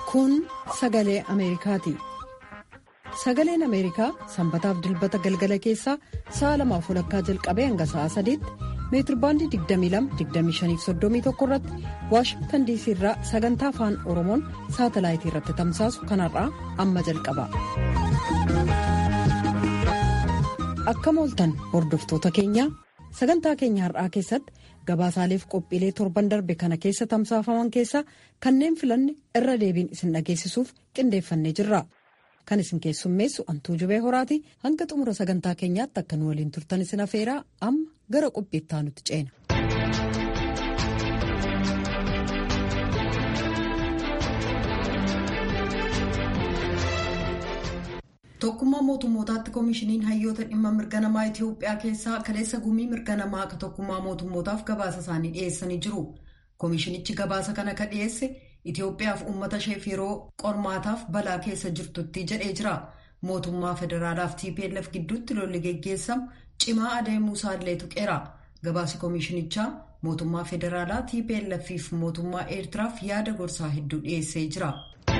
Kun sagalee Ameerikaati. Sagaleen Ameerikaa sanbataaf dilbata galgala keessaa sa'a lamaaf walakkaa jalqabee hanga sa'a sadiitti meetirbaandii 22-25-31 irratti waashingtan diisii irraa sagantaa afaan oromoon saatalaayitii irratti tamsaasu kanarraa amma jalqaba. Akkam ooltan hordoftoota keenyaa sagantaa keenya har'aa keessatti gabaasaaleef qophiilee torban darbe kana keessa tamsaafaman keessaa kanneen filanne irra deebiin isin dhageessisuuf qindeeffannee jirra. Kan isin keessummeessu antuu jubee horaati hanga xumura sagantaa keenyaatti akka nu waliin turtan isin afeeraa amma gara qophiittaa nutti ceena. Tokkummaa mootummootaatti koomishiniin hayyoota dhimma mirga namaa Itoophiyaa keessaa kaleessa gumii mirga namaa akka tokkummaa mootummootaaf gabaasa isaanii dhiyeessanii jiru. Koomishinichi gabaasa kana ka dhiyeesse Itoophiyaaf uummata isheef yeroo qormaataaf balaa keessa jirtutti jedhee jira. Mootummaa federaalaaf TPLF gidduutti lolli geggeessamu cimaa adeemuu isaallee tuqeera. Gabaasi koomishinichaa mootummaa federaalaa TPLF fi mootummaa Eertiraaf yaada gorsaa hedduu dhiyeessee jira.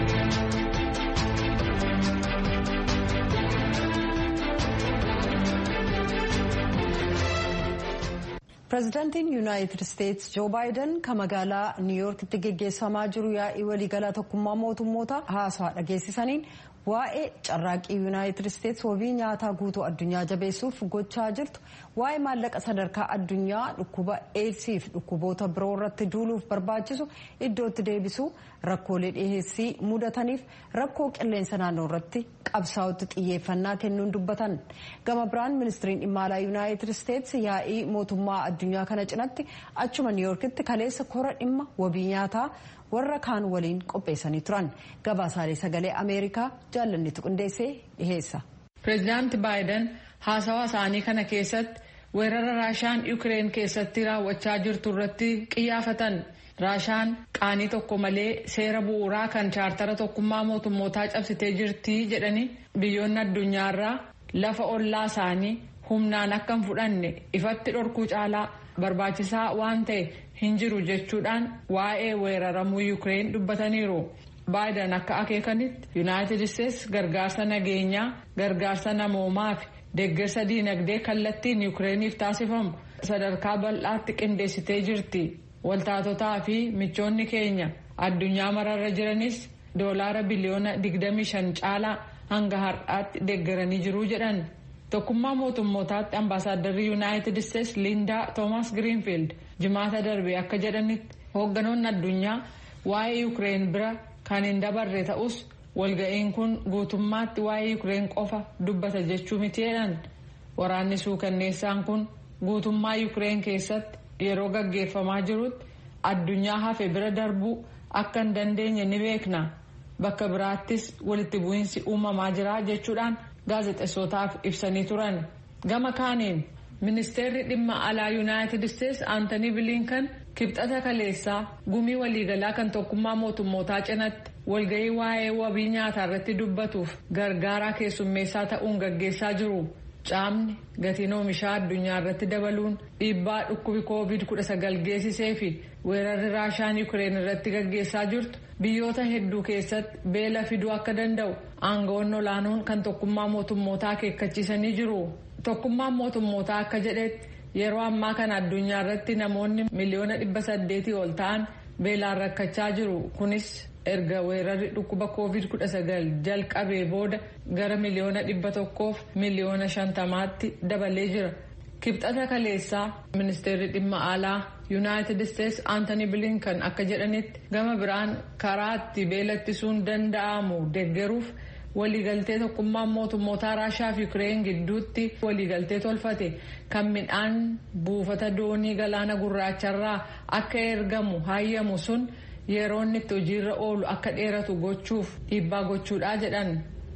pireezidaantiin yuunaayitid isteetsi joo baayiden kan magaalaa niiwuyoorkitti geggeessamaa jiru yaa'ii waliigalaa tokkummaa mootummoota haasaa dhageessisaniin waa'ee carraaqqii yuunaayitid isteetsi wabii nyaataa guutuu addunyaa jabeessuuf gochaa jirtu waa'ee maallaqa sadarkaa addunyaa dhukkuba eedsii fi dhukkuboota biroo irratti duuluuf barbaachisu iddootti deebisuu rakkoolee dhiheessii mudataniif rakkoo qilleensa naannoo irratti qabsaa'utti xiyyeeffannaa kennuun dubbatan gama biraan ministiriin dhimma alaa yuunaayitid isteetsi yaa'ii mootummaa addunyaa kana cinatti achuma niiwuyoorkitti kaleessa kora dhimma wabii nyaataa warra kaan waliin qopheessanii turan gabaasaalee sagalee ameerikaa jaallannitu qindeessee dhiheessa. pireezidaanti baayiden haasawaa isaanii kana keessatti weerara raashaan yuukireen keessatti raawwachaa jirtu irratti qiyyaafatan raashaan qaanii tokko malee seera bu'uuraa kan chaartara tokkummaa mootummootaa cabsitee jirti jedhanii biyyoonni addunyaarraa lafa ollaa isaanii humnaan akka hin fudhanne ifatti dhorkuu caalaa barbaachisaa waan ta'e hin jiru jechuudhaan waa'ee weeraramuu yuukireen dubbataniiru. baayiden akka akeekanitti yuunaayitid isteetsi gargaarsa nageenyaa gargaarsa namoomaa fi deeggarsa diinagdee kallattiin yuukireeniif taasifamu sadarkaa bal'aatti qindeessitee jirti. waltaatotaa fi michoonni keenya addunyaa mararra jiranis doolaara biliyoona 25 caalaa hanga har'aatti deeggaranii jiru jedhan tokkummaa mootummootaatti ambaasaaddarri yuunaayitid isteetsi liindaa toomas giriinfiild jimaata darbe akka jedhanitti hoogganoonni addunyaa waa'ee yuukireen bira kan hin dabarre ta'us walga'iin kun guutummaatti waa'ee yuukireen qofa dubbata jechuu miti jedhan waraanni suukanneessaan kun guutummaa yuukireen keessatti. yeroo gaggeeffamaa jirutti addunyaa hafe bira darbuu akka hin dandeenye ni beekna bakka biraattis walitti bu'iinsi uumamaa jira jechuudhaan gaazexessootaaf ibsanii turan gama kaaniin ministeerri dhimma alaa yuunaayitid isteetsi aantanii biliinkan kibxata kaleessaa gumii waliigalaa kan tokkummaa mootummootaa cinatti walga'ii waa'ee wabii nyaataa irratti dubbatuuf gargaaraa keessummeessaa ta'uun gaggeessaa jiru. caamni gatiin oomishaa addunyaa irratti dabaluun dhiibbaa dhukkubi koovid 19 geessisee fi weerarri raashaan yuukireen irratti gaggeessaa jirtu biyyoota hedduu keessatti beela fiduu akka danda'u aangawoonni olaanoon kan tokkummaa mootummootaa akeekkachiisanii jiru tokkummaan mootummootaa akka jedhetti yeroo ammaa kana addunyaa irratti namoonni miliyoona dhibba saddeetii ol ta'an beelaan rakkachaa jiru kunis erga weerarri dhukkuba koovid 19 jalqabee booda gara miliyoona dhibba tokkoof miliyoona shantamaatti dabalee jira kibxata kaleessaa ministeerri dhimma alaa yuunaayitid isteetsi aantanii bilinkan akka jedhanitti gama biraan karaa itti beela ittisuun danda'amu deeggaruuf waliigaltee tokkummaan mootummootaa raashaa fi yuukireen gidduutti waliigaltee tolfate kan midhaan buufata doonii galaana gurraacharraa akka ergamu hayyamu sun. yeroo inni itti hojiirra oolu akka dheeratu gochuuf dhiibbaa gochuudha jedhan.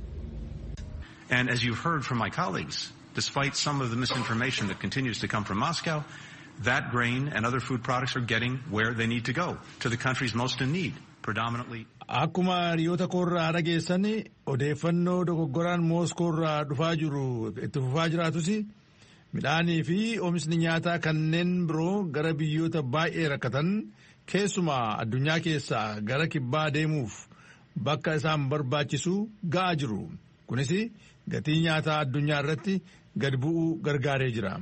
And as you've heard from my colleagues, despite some of the misinformation that continues to come from Moscow, that grain and other food products are getting where they need to go, to the countries most in need, predominantly. Akkuma hiriyoota koorraa dhageessan odeeffannoo dogoggoraan mooskoorraa dhufaa jiru itti fufaa jiraatus midhaanii fi oomishni nyaataa kanneen biroo gara biyyoota baay'ee rakkatan keessumaa addunyaa keessaa gara kibbaa deemuuf bakka isaan barbaachisu ga'aa jiru. Kunis gatii nyaataa addunyaa irratti gad bu'uu gargaaree jira.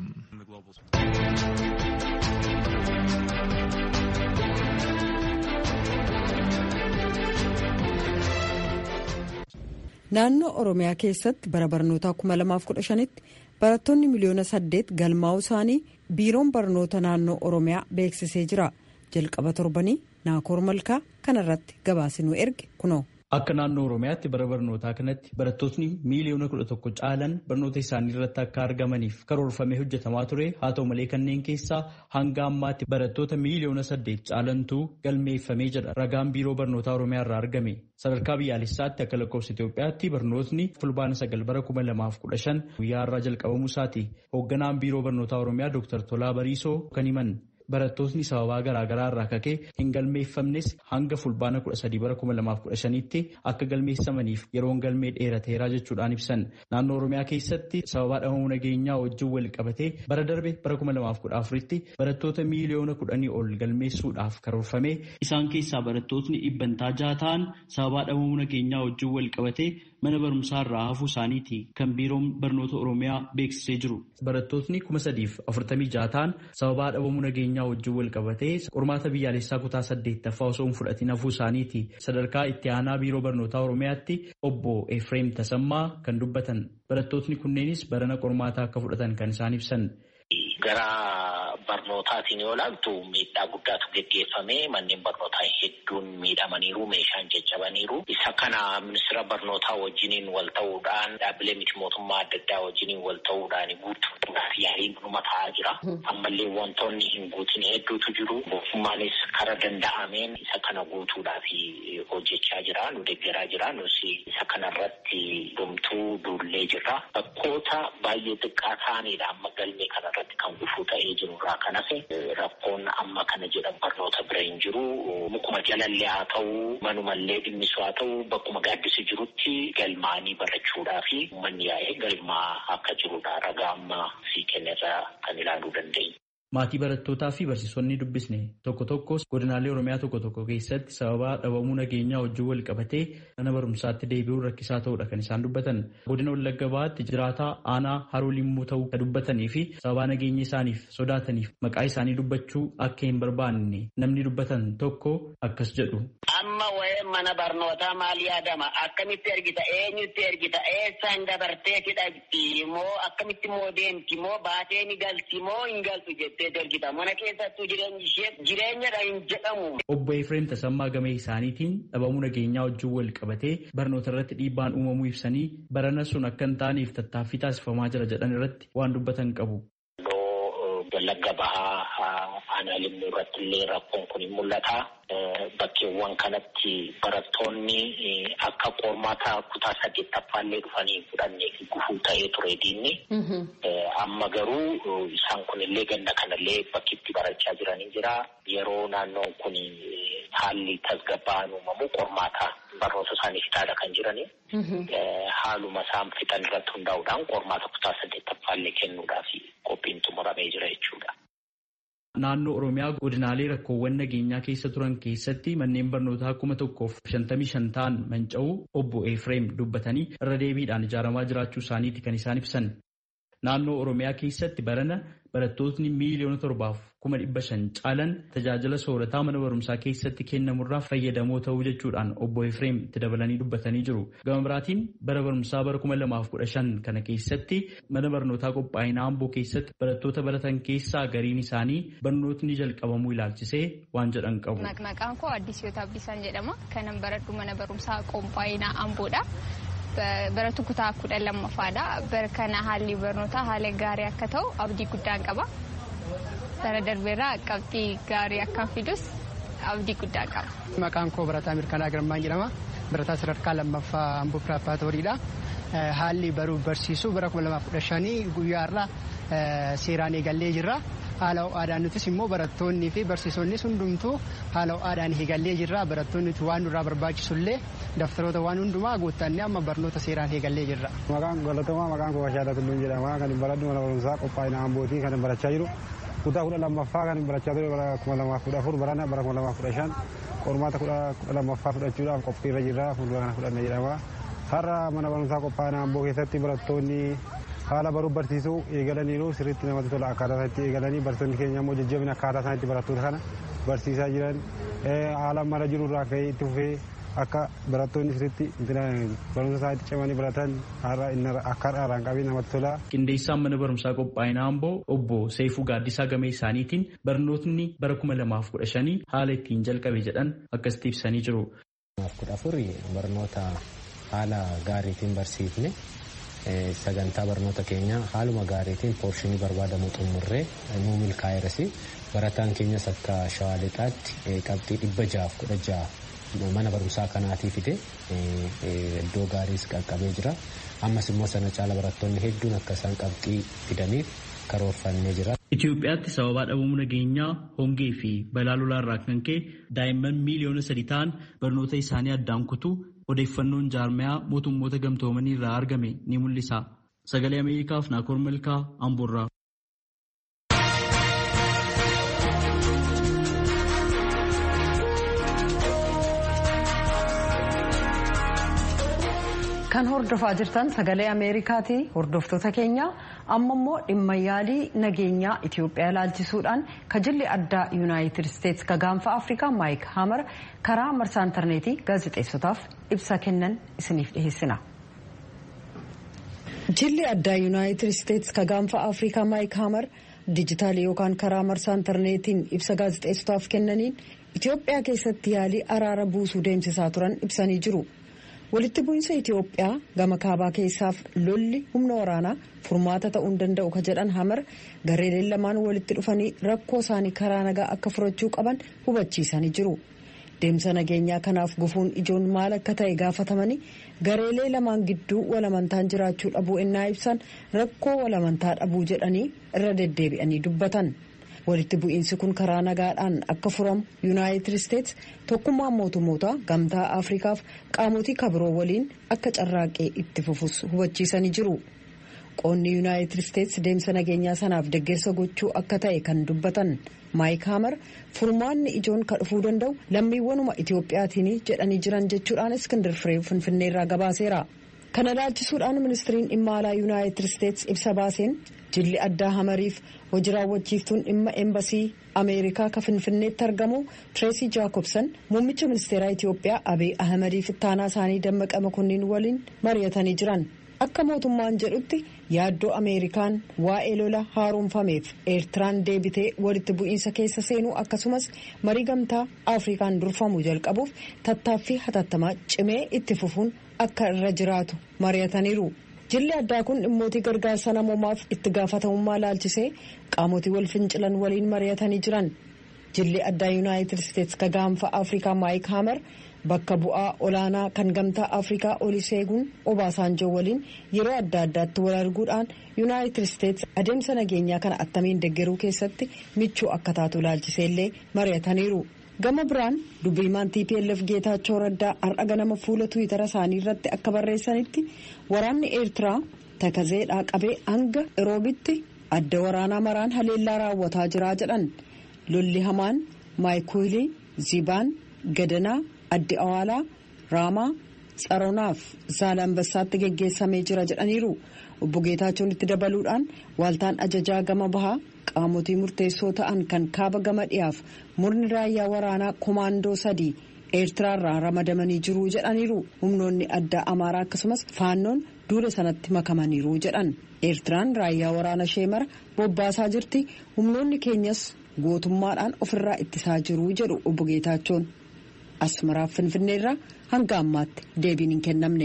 Naannoo Oromiyaa keessatti bara barnootaa 2015tti barattoonni miliyoona saddeet galmaa'uu isaanii biiroon barnoota naannoo Oromiyaa beeksisee jira. Jalqaba torbanii Naakoor Malkaa kanarratti gabaasinuu erge kunoo. Akka naannoo Oromiyaatti bara barnootaa kanatti barattootni miiliyoona kudha tokko caalan barnoota isaanii irratti akka argamaniif karoorfamee hojjetamaa ture haa ta'u malee kanneen keessaa hanga ammaatti barattoota miiliyoona saddeet caalantu galmeeffamee jedha ragaan biiroo barnootaa Oromiyaa irraa argame. Sadarkaa biyyaalessaatti akka lakkoofsa Itoophiyaatti barnootni fulbaana sagal bara kuma lamaaf kudha shan guyyaa irraa jalqabamuu isaati. Hoogganaan biiroo barnootaa Oromiyaa Dr. Tolaa Bariisoo kan himan. Barattootni sababaa garaagaraa irraa kakee hin galmeeffamnes hanga fulbaana kudha sadii bara kuma lamaaf kudha shanitti akka galmeessamaniif yeroon galmee dheerateeraa jechuudhaan ibsan. Naannoo Oromiyaa keessatti sababaa dhabamuu nageenyaa wajjin wal qabatee bara darbe bara kuma lamaaf kudha afuritti barattoota miiliyoona kudhanii ol galmeessuudhaaf karoorfame. Isaan keessaa barattootni dhibbantaa jaha ta'an sababaa dhabamuu nageenyaa wajjin wal qabatee mana barumsaa irraa hafuu isaaniiti kan biiroon barnoota Oromiyaa beeksisee jiru. Barattootni kuma sadiif afurtamii jaha ta'an sababaa dhabamuu nageenyaa wajjin wal qabatee qormaata biyyaalessaa kutaa saddeettaffaa osoo hin fudhatin hafuu isaaniiti. Sadarkaa itti aanaa biiroo barnootaa Oromiyaatti obbo Efreem Tasammaa kan dubbatan. Barattootni kunneenis barana qormaataa akka fudhatan kan isaan ibsan. Gara barnootaatiin yoo ilaaltu miidhaa guddaatu geggeeffame manneen barnootaa hedduun miidhamaniiru meeshaan caccabaniiru isa kana ministeera barnootaa wajjiniin wal ta'uudhaan dhaabbilee miti mootummaa adda addaa wajjiniin wal ta'uudhaan guutuudhaaf yaaliin dhuma ta'aa jira ammallee wantoonni hin guutin hedduutu jiru mootummaanis kara danda'ameen isa kana guutuudhaaf hojjechaa jira nu deeggaraa jira nus isa kanarratti dhumtuu duullee jira bakkoota baay'ee xiqqaa ta'anidha amma galmee kanarratti kan gufuu ta'ee jiru irraa kan hafe rakkoon amma kana jedhan barnoota bira hin jiru mukuma jalallee haa ta'u manumallee dhimmisu haa ta'u bakkuma gaaddisi jirutti galmaanii barachuudhaa fi uummanni yaa'ee galmaa akka jirudha ragaa amma sii kennerraa kan ilaaluu dandeenya. Maatii barattootaa fi barsiisonni dubbisne tokko tokko godinaalee Oromiyaa tokko tokko keessatti sababa dhabamuu nageenyaa wajjin wal qabatee mana barumsaatti deebi'uun rakkisaa ta'uudha kan isaan dubbatan. Godina Wallagga Bahaatti jiraataa aanaa haroo limmuu ta'uu kan dubbatanii fi sababa nageenya isaaniif sodaataniif maqaa isaanii dubbachuu akka hin barbaanne namni dubbatan tokko akkas jedhu. Amma waa'ee mana barnootaa maal yaadama? Akkamitti ergita? Eenyutti ergita? Eessaan dabartee hidhatti moo akkamitti moo deemti moo baatee ni galti moo hin galtu jettee ergita? Mana keessattuu jireenyi ishee jireenyadha hin jedhamu. Obbo Efreem Tasammaa Gamee isaaniitiin dhabamuu nageenyaa wajjin wal qabatee barnoota irratti dhiibbaan uumamuu ibsanii barana sun akka hin taaneef tattaaffii taasifamaa jira jedhan irratti waan dubbatan qabu. Wallagga bahaa aanaa limmuu irratti illee rakkoon kun hin mul'ata. Bakkeewwan kanatti barattoonni akka qormaata kutaa saddeettaffaallee dhufanii fudhannee fi gufuu ta'ee ture diinni. Amma garuu isaan kun illee ganna kanallee bakki itti barachaa jiranii jira. Yeroo naannoon kun haalli tasgabba'aan uumamu qormaata barnoota isaanii fixaadha kan jirani. Haaluma isaan fixan irratti hundaa'uudhaan qormaata kutaa saddeettaffaallee kennuudhaaf qophiin xumuramee jira jechuudha. Naannoo Oromiyaa godinaalee rakkoowwan nageenyaa keessa turan keessatti manneen barnootaa kuma tokkoof shantamii shan ta'an manca'uu obbo Efreem dubbatanii irra deebiidhaan ijaaramaa jiraachuu isaaniiti kan isaan ibsan. Naannoo Oromiyaa keessatti barana barattootni miiliyoona torbaaf kuma dhibba shan caalan tajaajila soorataa mana barumsaa keessatti kennamurraa fayyadamoo ta'uu jechuudhaan obbo Efreem itti dabalanii dubbatanii jiru. Gama biraatiin bara barumsaa bara kuma lamaaf kudha shan kana keessatti mana barnootaa qophaa'inaa Amboo keessatti barattoota baratan keessaa gariin isaanii barnootni jalqabamuu ilaalchisee waan jedhan qabu. Maqaan koo Addis Yoota Abdiisaan jedhama. Kanan baradhu mana barumsaa qophaa'inaa Amboodha. Baratu kutaa kudha lammaffaadha. Bara kana haalli barnootaa haala gaarii akka ta'u abdii guddaan qaba. Bara darbeerraa qabxii gaarii akka fidus abdii guddaa qaba. Maqaan koo Barataa Mirkanaa Girmaa jedhama. Barataa sadarkaa lammaffaa Amboo Piraapaatooriidha. Haalli baruuf barsiisuu bara kuma lamaaf kudha shanii guyyaarraa seeraan eegallee jirra. Haala ho'aadhaan nutis immoo barattoonnii fi barsiisonnis hundumtuu haala ho'aadhaan eegallee jirra. Barattoonni waan nurraa barbaachisullee daftaroota waan hundumaa guuttannee amma barnoota seeraan eegallee jirra. Maqaan galatamaa maqaan koo Bashaadha Tulluun jedhama. Kan baradhu mana barumsaa qophaa'ina Ambootii kan barachaa jiru. kutaa kudha lammaffaa kan barachaa ture bara kuma lamaaf kudha afur barana bara kuma lamaaf kudha shan qormaata kudha lammaffaa fudhachuudhaaf qophiirra jirra fuuldura kana fudhanna jedhama. Har'a mana barumsaa qophaa'ina amboo keessatti barattoonni haala baruu barsiisuu eegalaniiru sirriitti namatti tola akkaataa isaatti eegalanii barsiisonni keenya immoo jajjabina akkaataa isaanitti barattoota kana barsiisaa jiran haala mara jiru irraa ka'ee itti fufee akka barattoonni sirriitti barumsa isaaniitti cimanii baratan akka har'aan qabee namatti tola. Qindeessaan mana barumsaa qophaa'inaa Amboo obbo Seefuu Gaaddisaa Gamee isaaniitiin barnootni bara kuma lamaaf kudha shanii haala ittiin jalqabe jedhan akkasitti ibsanii jiru. kudha afuri barnoota haala gaariitiin barsiifne sagantaa barnoota keenya haaluma gaariitiin poorshinii barbaadamu xumurree nuu milkaa'eerasi barataan keenyas akka shawaa lixaatti qabxii dhibba jaaf kudha ja'a mana barumsaa kanaatii fide iddoo gaariis qaqqabee jira ammas immoo sana caala barattoonni hedduun akka isaan qabxii fidaniif karoorfannee jira. Itoophiyaatti sababaa dhabamuu nageenyaa hongee fi balaa lolaarraa kan ka'e daa'imman miiliyoona sadii ta'an barnoota isaanii addaan kutuu odeeffannoon jaarmayaa mootummoota gamtoomanii irraa argame ni mul'isa. Sagalee Ameerikaaf Naakoor Malkaa Amboorraa. Kan hordofaa jirtan sagalee Ameerikaati. Hordoftoota keenya amma immoo dhimma yaalii nageenyaa Itoophiyaa ilaalchisuudhaan kajilli addaa Yuunaayitid Isteetsi ka gaanfa Afrikaa Maayik Haamar karaa marsaa intarneetii gaazexeessotaaf ibsa kennan isiniif dhiheessina. Jilli addaa Yuunaayitid Isteetsi ka gaanfa Afrikaa Maayik Haamar dijitaalii yookaan karaa marsaa intarneetiin ibsa gaazexeessotaaf kennaniin Itoophiyaa keessatti yaalii araara buusuu deemsisaa turan ibsanii jiru. walitti bu'iinsa Itoophiyaa gama kaabaa keessaaf lolli humna waraanaa furmaata ta'uu hin danda'u ka jedhan hamar gareeleen lamaan walitti dhufanii rakkoo isaanii karaa nagaa akka furachuu qaban hubachiisanii jiru. Deemsa nageenyaa kanaaf gufuun ijoon maal akka ta'e gaafatamanii gareelee lamaan gidduu walamantaan jiraachuu dhabuu ennaa ibsan rakkoo walamantaa dhabuu jedhanii irra deddeebi'anii dubbatan. walitti bu'iinsi kun karaa nagaadhaan akka furamu yuunaayitid isteetsi tokkummaa mootummoota gamtaa afrikaaf qaamotii kabiroo waliin akka carraaqee itti fufus hubachiisanii jiru qoonni yuunaayitid isteetsi deemsa nageenyaa sanaaf deeggarsa gochuu akka ta'e kan dubbatan maayik haamar furmaanni ijoon ka dhufuu danda'u lammiiwwanuma itiyoophiyaatiin jedhanii jiran jechuudhaan iskindir firee finfinneerraa gabaaseera kana ilaalchisuudhaan ministiriin dhimma alaa yuunaayitid isteetsi ibsa baaseen jilli addaa hamariif hojii raawwachiiftuun dhimma eembasii ameerikaa ka finfinneetti argamu tireesii jaakobsan muummicha ministeeraa itiyoophiyaa abiy ahmadiif ittaanaa isaanii dammaqa makonniin waliin mari'atanii jiran akka mootummaan jedhutti yaaddoo ameerikaan waa'ee lola haaromfameef eertiraan deebitee walitti bu'iinsa keessa seenuu akkasumas marii gamtaa afrikaan durfamuu jalqabuuf tattaaffii hatattamaa cimee itti fufuun akka irra jiraatu mari'ataniiru. jilli addaa kun dhimmootii gargaarsa namoomaaf itti gaafatamummaa laalchisee qaamotii wal fincilan waliin mari'atanii jiran jilli addaa yuunaayitid isteetsi ka gaanfa afrikaa maayik haamar bakka bu'aa olaanaa kan gamtaa afrikaa oliseeguun obaasaanjoo waliin yeroo adda addaatti wal arguudhaan yuunaayitid isteetsi adeemsa nageenyaa kana attamiin deggeruu keessatti michuu akka taatu laalchiseellee mari'ataniiru. gama biraan dubbiimaan tplf geetaachoo raddaa har'a ganama fuula tuwitara isaanii irratti akka barreessanitti waraanni eertiraa takazeedhaa qabee hanga roobitti adda waraanaa maraan haleellaa raawwataa jiraa jedhan lolli hamaan maayikuulii zibaan gadanaa addi awaalaa raamaa tsaronaaf zaalambassaatti geggeessamee jira jedhaniiru obbo geetaachoon itti dabaluudhaan waaltaan ajajaa gama bahaa qaamotii murteessoo ta'an kan kaaba gama dhiyaaf murni raayyaa waraanaa komaandoo sadii eertiraarraa ramadamanii jiru jedhaniiru humnoonni addaa amaaraa akkasumas faannoon duula sanatti makamaniiru jedhan eertiraan raayyaa waraana ishee mara bobbaasaa jirti humnoonni keenyas gootummaadhaan ofirraa ittisaa jiru jedhu obbo Geetaachoon asmaraaf finfinneerraa hanga ammaatti deebiin hin kennamne.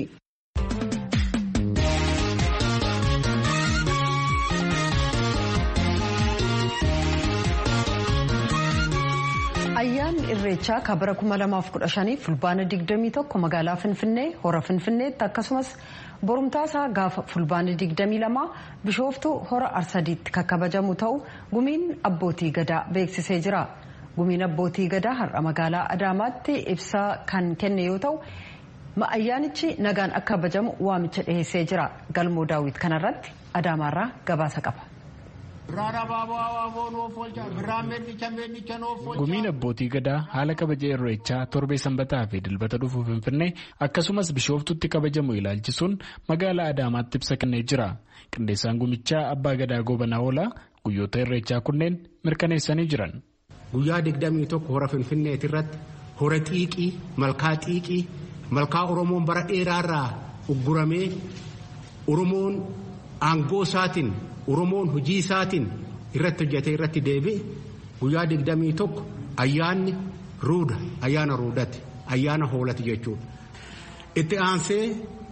ayyaanni irreechaa ka bara 2015 fulbaana 21 magaalaa finfinnee hora finfinneetti akkasumas borumtaasaa gaafa fulbaana 22 bishooftuu hora arsadiitti kan kabajamu ta'u gumiin abbootii gadaa beeksisee jira gumiin abbootii gadaa har'a magaalaa adaamaatti ibsa kan kenne yoo ta'u ayyaanichi nagaan akka kabajamu waamicha dhiheessee jira galmoo daawwit kanarratti adaamaarraa gabaasa qaba. Gumiin abbootii gadaa haala kabaja irreechaa torbee sanbataa fi dilbata dhufu finfinnee akkasumas bishooftutti kabajamu ilaalchisuun magaalaa Adaamaatti ibsa kennee jira. Qindeessaan gumichaa abbaa gadaa goobanaa oolaa guyyoota irreechaa kunneen mirkaneessanii jiran. Guyyaa digdamii tokko hora finfinneeti irratti hora xiiqii malkaa xiiqii malkaa Oromoon bara dheeraarraa ugguramee Oromoon aangoo isaatiin Oromoon hojii isaatiin irratti hojjetee irratti deebi'e guyyaa digdamii tokko ayyaanni ruuda ayyaana ruudati ayyaana hoolati jechuudha. Itti aansee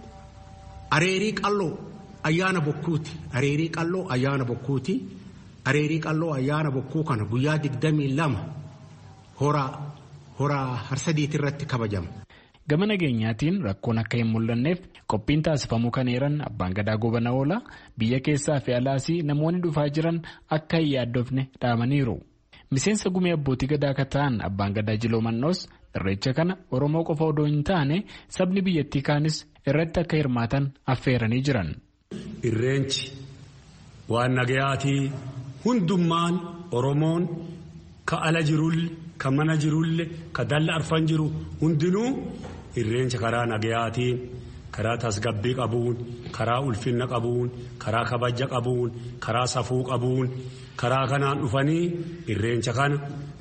areerii qalloo ayyaana bokkuuti areerii qalloo ayyaana bokkuuti areerii qalloo ayyaana bokkuu kana guyyaa digdamii lama hora hora harsadiiti irratti kabajama. Gama nageenyaatiin rakkoon akka hin mul'anneef qophiin taasifamuu kan eeran abbaan gadaa goobana oolaa biyya keessaa fi alaasii namoonni dhufaa jiran akka hin yaaddofne dhaamaniiru. Miseensa gumii abbootii gadaa akka ta'an abbaan gadaa jiloo mannoos irreecha kana Oromoo qofa odoo hin taane sabni biyyattii kaanis irratti akka hirmaatan affeeranii jiran. Irreenchi waan nagayaatii hundummaan Oromoon ka ala jirulle ka mana jirulle ka dalla arfan jiru hundinuu irreencha karaa nagayaatiin karaa tasgabbii qabuun karaa ulfinna qabuun karaa kabaja qabuun karaa safuu qabuun karaa kanaan dhufanii irreencha kana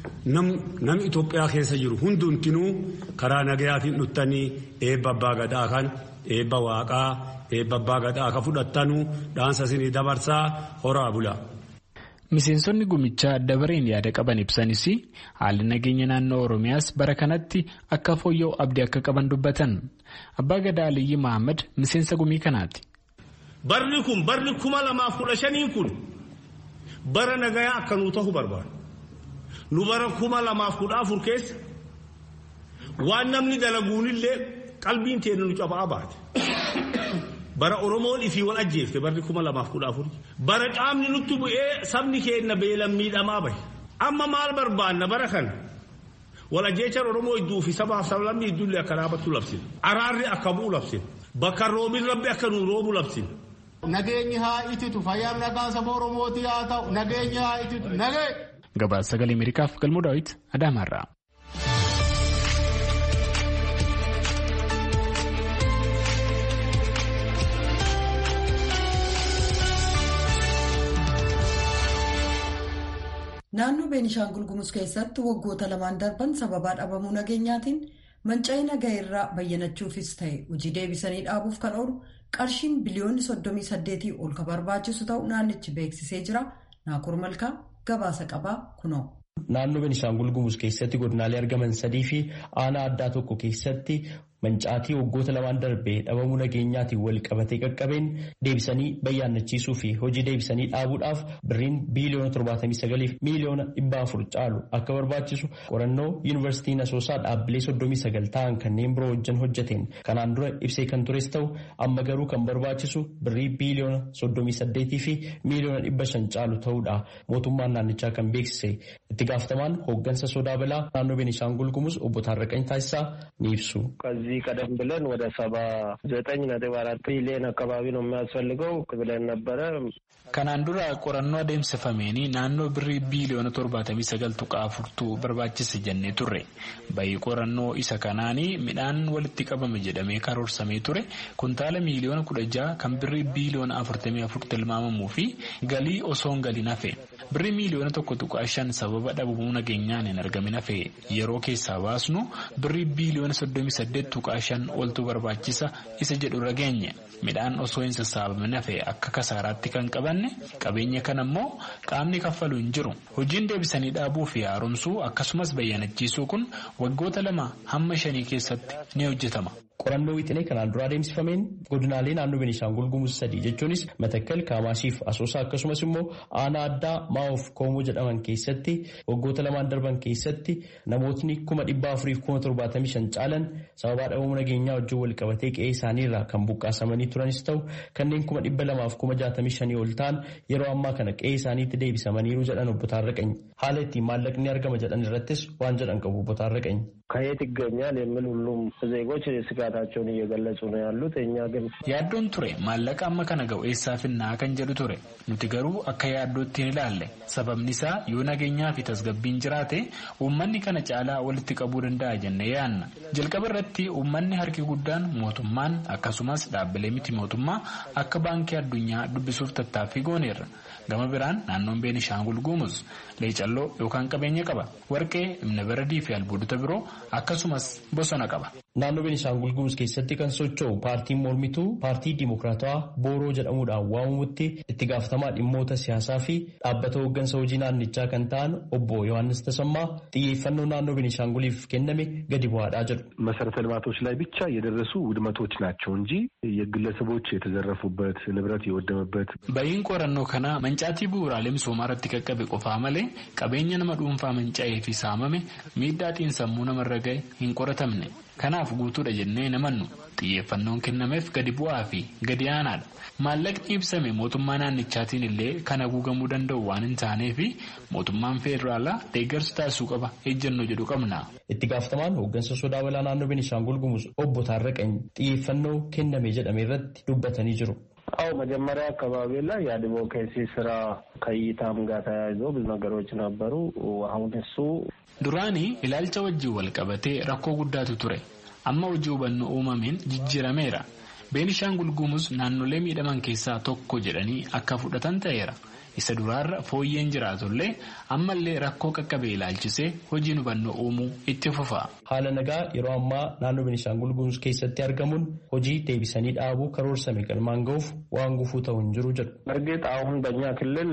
nam Itoophiyaa keessa jiru hundumtinuu karaa nagayaatiin dhuftanii eebba abbaa gadaa kana eebba waaqaa eebba abbaa gadaa ka fudhattanuu dhaansa isinii dabarsaa horaa bula. Miseensonni gumichaa dabareen yaada qaban ibsanis haalli nageenya naannoo Oromiyaas bara kanatti akka fooyya'u abdii akka qaban dubbatan. Abbaa Gadaa Aliyyi Mahammad miseensa gumii kanaati. Barri kun barri kuma lamaaf kudha shaniin kun bara nagayaa akka nuu ta'u barbaadu. Nu bara kuma lamaaf kudha afur keessa waan namni dalaguunillee qalbiin teenya nu cabaa baate. bara oromoon ifii wal ajjeefte barri kuma lamaaf kudha afur bara qaamni nutti bu'ee sabni keenya beelan miidhamaa bahe amma maal barbaanna bara kana wal ajjeechaan oromoo idduu fi sabaaf sablammii iddullee akka dhaabattu labsina araarri akka bu'u labsina bakka roobin rabbi akka nuu roobu labsina. Nageenyi haa ititu fayyaan nagaan saba oromooti haa ta'u nageenyi haa ititu nagee. Gabaasa sagalee Ameerikaaf galmoo daawwit Adaamaarraa. Naannoo Beenishaangul Gumuz keessatti waggoota lamaan darban sababaa dhabamuu nageenyaatiin manca'ii nagaa irraa bayyanachuufis ta'e hojii deebisanii dhaabuuf kan oolu qarshiin biliyoonni 38 ol kan barbaachisu ta'u naannichi beeksisee jira. Naakur Malkaa gabaasa qabaa kunoo. Naannoo Beenishaangul Gumuz keessatti godinaalee argaman sadii fi aanaa addaa tokko keessatti mancaatii waggoota lamaan darbee dhabamuu nageenyaatiin wal qabatee qaqqabeen deebisanii bayyaannachiisuu fi hojii deebisanii dhaabuudhaaf birriin biiliyoona 79 fi miiliyoona 400 caalu akka barbaachisu qorannoo yuunivarsiitiin asoosaa dhaabbilee 39 ta'an kanneen biroo wajjin hojjeteen kanaan dura ibsee kan tures ta'u amma garuu kan barbaachisu birrii biiliyoona 38 fi miiliyoona 500 caalu ta'uudha mootummaan naannichaa kan beeksise itti gaafatamaan hooggansa sodaa balaa naannoo Beenishaangul Gumuz obbo Taarraqany Taasisaa ni ibsu. ከዚህ ቀደም ብለን ወደ ሰባ ዘጠኝ ነጥብ አራት ቢሊዮን አካባቢ ነው የሚያስፈልገው ብለን ነበረ። Kanaan dura qorannoo adeemsifameen naannoo birrii biiliyoona torbaatamii sagal tuqaa afurtu barbaachise jennee turre. Bayii qorannoo isa kanaanii midhaan walitti qabame jedhamee karoorsamee ture kuntaala miiliyoona kudha jaha kan birrii biiliyoona afurtamii afur tilmaamamuu fi galii osoon galiin hafe. Birrii miiliyoona tokko tuqaa shan sababa dhabamuu nageenyaan hin argamin hafe yeroo keessaa baasnu birrii biiliyoona soddomii saddeet tuqaa shan oltu barbaachisa isa jedhu irra geenye. Midhaan osoo hin sassaabamin hafe akka kasaaraatti kan qabanne qabeenya kana immoo qaamni kaffalu hin jiru. Hojiin deebisanii dhaabuu fi haaromsuu akkasumas bayyanachiisuu kun waggoota lama hamma shanii keessatti ni hojjetama. Qorannoo wixinee kanaan dura adeemsifameen godinaalee naannoo Beenishaangul Gumuz sadii jechuunis Matakkal, Kaamaashiif Asoosaa akkasumas immoo aanaa addaa Maa'oof Koomoo jedhaman keessatti waggoota lamaan darban keessatti namootni kuma dhibba afuriif kuma torbaatamii shan caalan sababaa dhabamuu nageenyaa wajjin wal qabatee qe'ee isaaniirraa kan buqqaasamanii turanis ta'u kanneen kuma dhibba lamaaf kuma jaatamii shanii ol ta'an yeroo ammaa kana qe'ee isaaniitti deebisamaniiru jedhan obbo Taarraqany. Haala ittiin maallaqni argama jedhan irrattis waan jedhan qabu obbo Taarraqany. ከየት ይገኛል የሚል ሁሉም ዜጎች ስጋታቸውን እየገለጹ ነው ያሉት። እኛ ግን yaaddoon ture maallaqa amma kana ga'u eessaa finnaa kan jedhu ture nuti garuu akka yaaddootti hin ilaalle sababni isaa yoo nageenyaa fi tasgabbiin jiraate uummanni kana caalaa walitti qabuu danda'a jennee yaanna jalqaba irratti uummanni harki guddaan mootummaan akkasumas dhaabbilee miti mootummaa akka baankii addunyaa dubbisuuf tattaaffii gooneerra gama biraan naannoon beenishaangul guumuz leecalloo yookaan qabeenya qaba warqee imna baradii fi albuudota biroo akkasumas bosona qaba. Naannoo Beenishaangul Gumuz keessatti kan socho'u paartiin mormituu paartii Dimokiraatawaa Booroo jedhamuudhaan waamamutti itti gaafatamaa dhimmoota siyaasaa fi dhaabbata hooggansa hojii naannichaa kan ta'an obbo Yohaannis Tasammaa xiyyeeffannoo naannoo Beenishaanguliif kenname gadi bu'aadhaa jedhu. መሰረተ ልማቶች ላይ ብቻ የደረሱ ውድመቶች ናቸው እንጂ የግለሰቦች የተዘረፉበት ንብረት የወደመበት Ba'iin qorannoo kanaa mancaatii bu'uuraalee misoomaa irratti qaqqabe qofaa malee qabeenya nama dhuunfaa manca'ee fi saamame miidhaa xiinsammuu namarra ga'e hin qoratamne. Kanaaf guutuudha jennee namannu xiyyeeffannoon kennameef gadi bu'aa fi gadi aanaadha. Maallaqni ibsame mootummaa naannichaatiin illee kan haguugamuu danda'u waan hin taaneef mootummaan federaalaa deeggarsa taasisuu qaba ejjennoo jedhu qabna. Itti gaafatamaan hooggansa sodaa balaa naannoo Beenishaangul Gumuz obbo Taarraqany xiyyeeffannoo kenname jedhame irratti dubbatanii jiru. አው መጀመሪያ አካባቢ ላይ የአድቮኬሲ ስራ ከእይታም ጋር ተያይዞ ብዙ ነገሮች ነበሩ። አሁን እሱ Duraanii ilaalcha wajjin wal qabatee rakkoo guddaatu ture. Amma hojii hubannoo uumameen jijjiirameera. Beenishaangul Gumuz naannolee miidhaman keessaa tokko jedhanii akka fudhatan ta'eera. Isa duraarra fooyyeen jiraatullee ammallee rakkoo qaqqabee ilaalchisee hojiin hubannoo uumuu itti fufa. Haala nagaa yeroo ammaa naannoo Beenishaangul Gumuz keessatti argamuun hojii deebisanii dhaabuu karoorsame galmaan ga'uuf waan gufuu ta'u hin jiru jedhu. እርግጥ አሁን በእኛ ክልል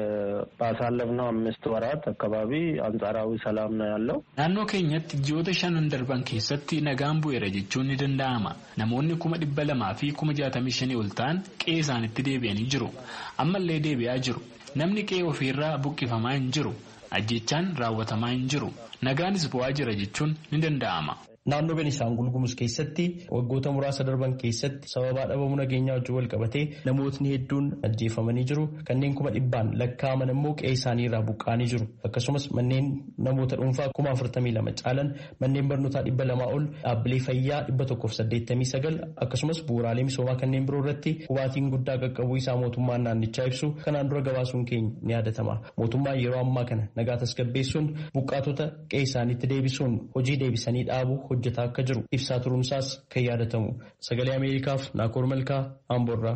ባሳለፍነው አምስት ወራት አካባቢ አንጻራዊ ሰላም ነው ያለው። Naannoo keenyatti ji'oota shanan darban keessatti nagaan bu'eera jechuun ni danda'ama. Namoonni kuma dhibba lamaa fi kuma jaatamii shanii ol ta'an qe'ee isaanitti deebi'anii jiru. Ammallee deebi'aa jiru. Namni qe'ee ofiirraa buqqifamaa hin jiru. Ajjechaan raawwatamaa hin jiru. Nagaanis bu'aa jira jechuun ni danda'ama. Naannoo Beenishaangul Gumuz keessatti waggoota muraasa darban keessatti sababaa dhabamuu nageenyaa wajjin wal qabatee namootni hedduun ajjeefamanii jiru. Kanneen kuma dhibbaan lakkaa'aman immoo qe'ee isaanii irraa buqqaanii jiru. Akkasumas manneen namoota dhuunfaa kuma afurtamii lama caalan manneen barnootaa dhibba lamaa ol dhaabbilee fayyaa dhibba tokkoof saddeettamii sagal akkasumas bu'uuraalee misoomaa kanneen biroo irratti hubaatiin guddaa qaqqabuu isaa mootummaan naannichaa ibsu kanaan dura gabaasuun keenya ni yaadatama. Mootummaan yeroo ammaa kana nagaa tasgabbeessuun buqqaatota qe'ee isaaniitti deebisuun hojii deebisanii dhaabuu hojjetaa akka jiru ibsaa turuunsaas kan yaadatamu sagalee ameerikaaf naakoor malkaa amboorraa.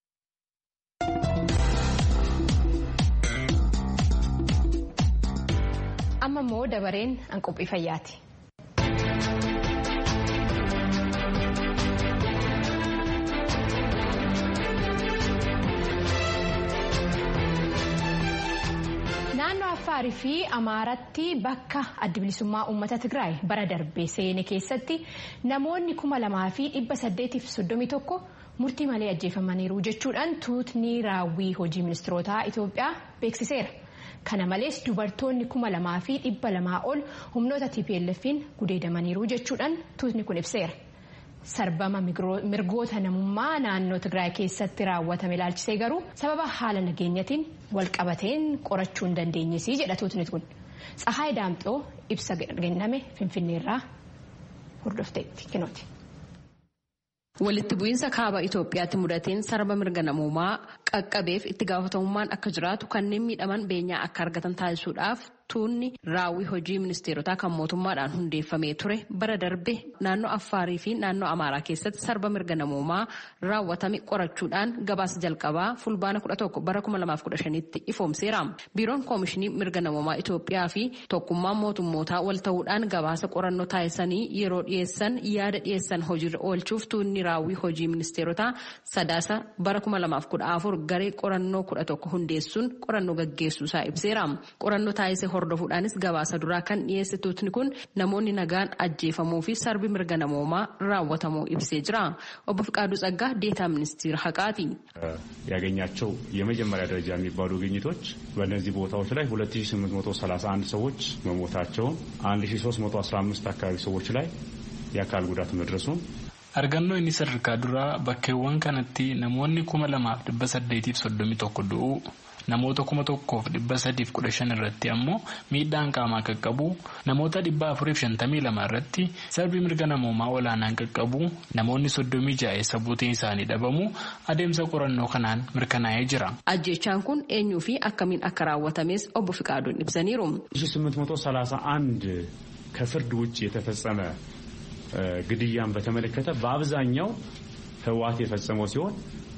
amma immoo dabareen an qophii fayyaati. naannoo affaarii fi amaaratti bakka adda bilisummaa uummata tigraay bara darbee seene keessatti namoonni kuma lamaa fi dhibba saddeetiif soddomii tokko murtii malee ajjeefamaniiru jechuudhaan tuutni raawwii hojii ministirootaa itoophiyaa beeksiseera. kana malees dubartoonni kuma lamaa fi dhibba lamaa ol humnoota tplf'n gudeedamaniiru jechuudhaan tuutni kun ibseera. sarbama mirgoota namummaa naannoo tigraay keessatti raawwatame ilaalchisee garuu sababa haala nageenyatiin walqabateen qorachuu hin dandeenyesii jedha tuutni kun tsahaay daamxoo ibsa kenname finfinneerraa hordofteetti kinooti. Walitti bu'iinsa kaaba Itoophiyaatti mudateen sarba mirga namummaa qaqqabeef itti gaafatamummaan akka jiraatu kanneen miidhaman beenyaa akka argatan taasisuudhaaf tuunni raawwii hojii ministeerotaa kan mootummaadhaan hundeeffamee ture bara darbe naannoo Affaarii fi naannoo Amaaraa keessatti sarba mirga namummaa raawwatame qorachuudhaan gabaasa jalqabaa fulbaana 11 bara 2015tti ifoomseera. Biiroon Koomishinii Mirga Namummaa Itoophiyaa fi tokkummaan mootummootaa wal ta'uudhaan gabaasa qorannoo taasisanii yeroo dhiyeessan yaada dhiyeessan hojiirra oolchuuf tuunni raawwii hojii ministeerotaa sadaasa bara 2014 garee qorannoo 11 hundeessuun qorannoo gaggeessuusaa ibseera. Qorannoo taasise hordofuudhaanis gabaasa duraa kan dhiyeesse tuutni kun namoonni nagaan ajjeefamuu fi sarbi mirga namoomaa raawwatamuu ibsee jira. Obbo Fiqaaduu Tsaggaa ዴታ ሚኒስትር ሀቃቲ ያገኛቸው የመጀመሪያ ደረጃ የሚባሉ ግኝቶች በእነዚህ ቦታዎች ላይ 2831 ሰዎች መሞታቸውን 1315 አካባቢ ሰዎች ላይ የአካል ጉዳት መድረሱን Argannoo inni sadarkaa duraa bakkeewwan kanatti namoonni kuma lamaaf dhibba saddeetiif soddomii tokko du'uu namoota kuma tokkoof dhibba sadiif kudha shan irratti ammoo miidhaan qaamaa qaqqabu namoota dhibba afuriif shantamii lama irratti sarbii mirga namoomaa olaanaan qaqqabu namoonni soddomii ja'a eessa buuteen isaanii dhabamu adeemsa qorannoo kanaan mirkanaa'ee jira. Ajjechaan kun eenyuu fi akkamiin akka raawwatames obbo Fiqaaduun ibsaniiru. 1831 ከፍርድ ውጭ የተፈጸመ ግድያን በተመለከተ በአብዛኛው ህወሓት የፈጸመው ሲሆን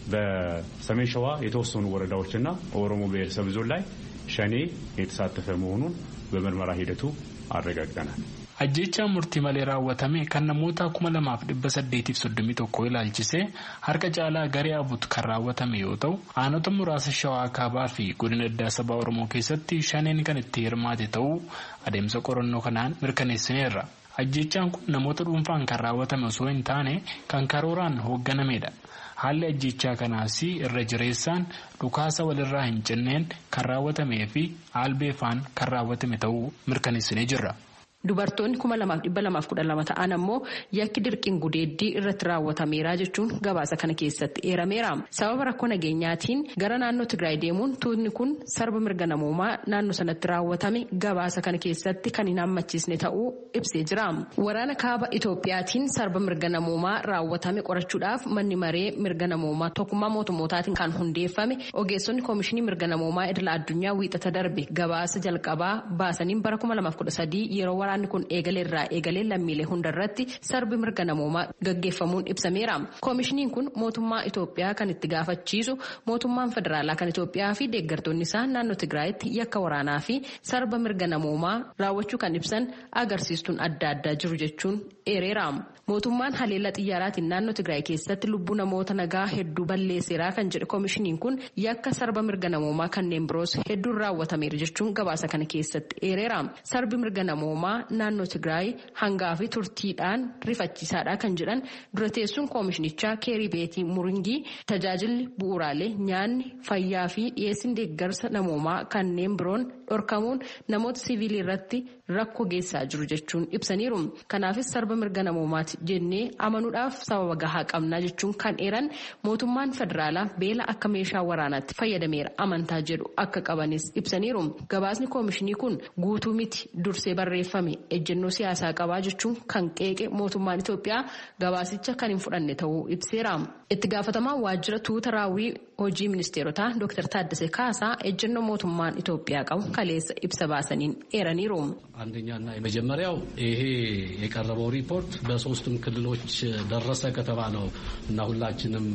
በሰሜን ሸዋ የተወሰኑ ወረዳዎችና ኦሮሞ ብሔረሰብ ዞን ላይ ሸኔ የተሳተፈ መሆኑን በምርመራ ሂደቱ አረጋግጠናል። ajjechaan murtii malee raawwatame kan namoota kuma lamaaf dhibba saddeetiif soddomii tokko ilaalchisee harka caalaa garee abut kan raawwatame yoo ta'u aanota muraasa shawaa kaabaa fi godina addaa sabaa oromoo keessatti shaneen kan itti hirmaate ta'uu adeemsa qorannoo kanaan mirkaneessineerra. ajjechaan kun namoota dhuunfaan kan raawwatame osoo hin taane kan karooraan hoogganamedha. haalli ajjechaa kanaas irra jireessaan dhukaasa walirraa hin cinneen kan raawwatamee fi albeefaan kan raawwatame ta'uu mirkaneessinee jirra. Dubartoonni kuma lamaaf dhibba lamaaf kudha lama ta'an ammoo yakki dirqiin gudeeddii irratti raawwatameera jechuun gabaasa kana keessatti eerameera. Sababa rakkoo nageenyaatiin gara naannoo Tigraay deemuun tuutni kun sarba mirga namoomaa naannoo sanatti raawwatame gabaasa kana keessatti kan hin hammachiisne ta'uu ibsee jira. Waraana kaaba Itoophiyaatiin sarba mirga namoomaa raawwatame qorachuudhaaf manni maree mirga namoomaa tokkummaa mootummootaatiin kan hundeeffame ogeessonni koomishinii mirga namoomaa idila addunyaa wiixata darbe gabaasa jalqabaa baasaniin bara kuma lamaaf kudha sadii yeroo waraanni kun eegalee irraa eegalee lammiilee hundarratti sarbi mirga namoomaa gaggeeffamuun ibsameera. Koomishiniin kun mootummaa Itoophiyaa kan itti gaafachiisu mootummaan federaalaa kan Itoophiyaa fi deeggartoonni isaa naannoo Tigraayitti yakka waraanaa fi sarba mirga namoomaa raawwachuu kan ibsan agarsiistuun adda addaa jiru jechuun eereera. Mootummaan haleellaa xiyyaaraatiin naannoo Tigraay keessatti lubbuu namoota nagaa hedduu balleesseera kan jedhe koomishiniin kun yakka sarba mirga namoomaa kanneen biroos hedduun raawwatameera jechuun gabaasa kana keessatti eereera. Sarbi mirga namoomaa naannoo Tigraay hangaa fi turtiidhaan rifachiisaadha kan jedhan dura teessuun koomishinichaa keerii beetii muringii tajaajilli bu'uuraalee nyaanni fayyaa fi dhiyeessin deeggarsa namoomaa kanneen biroon dhorkamuun namoota siviilii irratti rakkoo geessaa jiru jechuun ibsaniiru. Kanaafis sarba mirga namoomaati jennee amanuudhaaf sababa gahaa qabnaa jechuun kan eeran mootummaan federaalaa beela akka meeshaa waraanaatti fayyadameera amantaa jedhu akka qabanis ibsaniiru. Gabaasni koomishinii kun guutuu miti dursee barreeffame ejjennoo siyaasaa qabaa jechuun kan qeeqe mootummaan Itoophiyaa gabaasicha kan hin fudhanne ta'uu ibseera. Itti gaafatamaan waajjira tuuta raawwii hojii ministeerotaa Dr. Taaddasee Kaasaa ejjennoo mootummaan Itoophiyaa qabu kaleessa ibsa baasaniin eeraniiru. አንደኛና የመጀመሪያው ይሄ የቀረበው ሪፖርት በሶስቱም ክልሎች ደረሰ ከተባለው እና ሁላችንም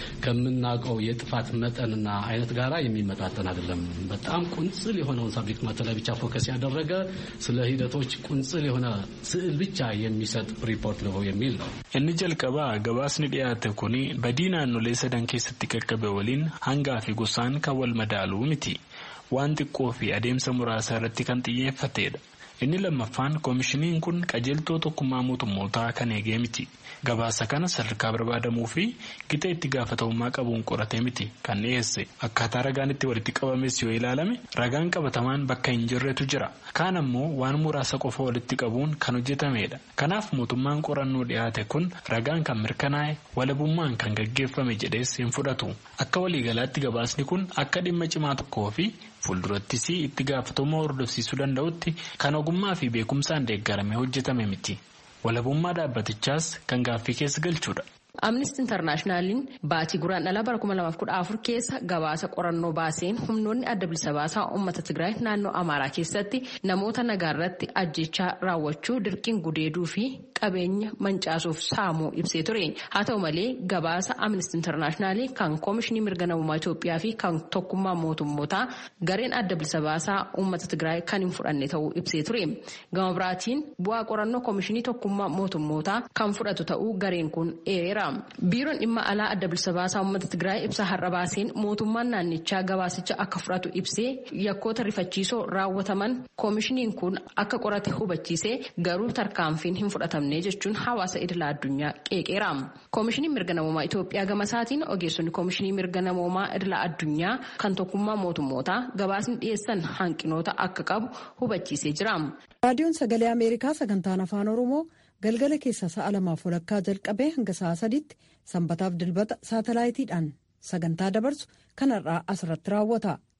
ከምናውቀው የጥፋት መጠንና አይነት ጋራ የሚመጣጠን አይደለም። በጣም ቁንጽል የሆነውን ሳብጀክት ማተር ላይ ብቻ ፎከስ ያደረገ ስለ ሂደቶች ቁንጽል የሆነ ስዕል ብቻ የሚሰጥ ሪፖርት ነው የሚል ነው። inni jalqabaa gabaasni dhiyaate kun badii naannolee sadan keessatti qaqqabe waliin hangaa fi gosaan kan wal madaaluu miti waan xiqqoo fi adeemsa muraasa irratti kan xiyyeeffatedha. inni lammaffaan koomishiniin kun qajeeltoo tokkummaa mootummootaa kan eegee miti gabaasa kana sadarkaa barbaadamuu fi gita itti gaafatamummaa qabuun qoratee miti kan dhiyeesse akkaataa ragaan itti walitti qabames yoo ilaalame ragaan qabatamaan bakka hin jirretu jira kaan ammoo waan muraasa qofa walitti qabuun kan hojjetamedha kanaaf mootummaan qorannoo dhiyaate kun ragaan kan mirkanaa'e walabummaan kan gaggeeffame jedhees hin fudhatu akka waliigalaatti gabaasni kun akka dhimma cimaa tokkoo fi fuuldurattis itti gaafatamummaa hordofsiisuu danda'utti kan ogummaa fi beekumsaan deeggaramee hojjetame miti walabummaa dhaabbatichaas kan gaaffii keessa galchudha. Amnesty Internaashinaaliin baatii guraan dhalaa bara 2014 keessa gabaasa qorannoo baaseen humnoonni adda bilisa baasaa uummata Tigraay naannoo Amaaraa keessatti namoota nagaa irratti ajjechaa raawwachuu dirqiin gudeeduu fi qabeenya mancaasuuf saamuu ibsee ture. Haa ta'u malee gabaasa Amnesty Internaashinaalii kan Koomishinii Mirga Namummaa Itoophiyaa fi kan Tokkummaa Mootummootaa gareen adda bilisa baasaa uummata Tigraay kan hin fudhanne ta'uu ibsee ture. Gama biraatiin bu'aa qorannoo Koomishinii Tokkummaa Mootummootaa kan fudhatu ta'uu gareen kun eereera. biiroon dhimma alaa adda bilisa baasaa uummata tigraay ibsa har'a baaseen mootummaan naannichaa gabaasicha akka fudhatu ibsee yakkoota rifachiisoo raawwataman koomishiniin kun akka qorate hubachiisee garuu tarkaanfiin hin fudhatamne jechuun hawaasa idila addunyaa qeeqeera. koomishiniin mirga namoomaa Itoophiyaa gama isaatiin ogeessonni koomishinii mirga namoomaa idila addunyaa kan tokkummaa mootummootaa gabaasni dhiyeessan hanqinoota akka qabu hubachiisee jira. raadiyoon sagalee ameerikaa sagantaan afaan oromoo. galgala keessa sa'a lamaaf walakkaa jalqabee hanga sa'a sadiitti sanbataaf dilbata saatalaayitiidhaan sagantaa dabarsu kanarraa asirratti raawwata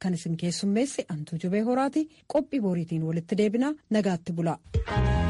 kan isin keessummeesse antuu jubee horaati qophii boriitiin walitti deebina nagaatti bula.